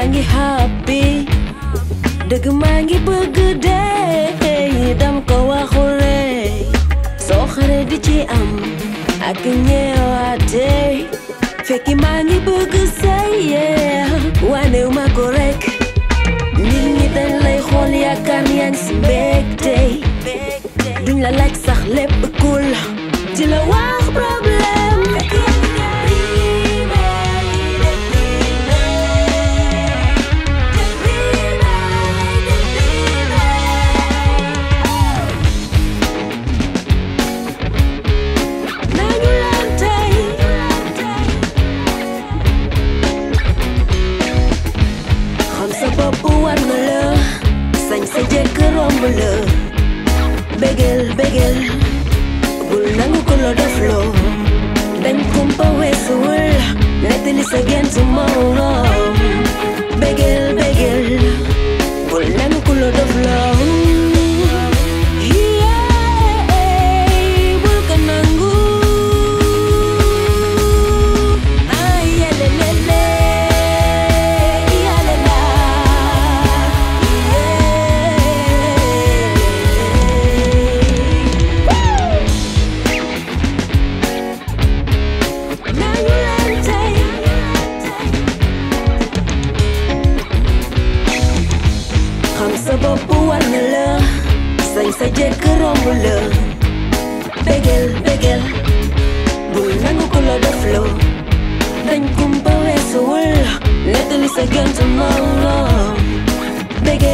yaa ngi happy dëgg maa ngi bëgg dee dam ko waxul rek soo xare di ci am ak ñeewaate fekki maa ngi bëgg say yeah wanew ma ko rek nit ñi dañ lay xool yaakaar ni yaa ngi si mbégte duñ la laaj sax lépp cool di la wax problème nañu leen tey xam sa bopp war na la sañ sa jëkk romb la bégel bégel bul nangu ko la def loo dañ kumpa weesuwul nettali sa gent moom bégel bégel bul nangu ko la def loo bul ko nangu ay yelelele yalela nañu leen tey xam sa bopp war na la sañ sa jëkk romb la bégel bégel bul nangu ko la def loo dañ kumpa weesuwul nettali sa gënt moom bégel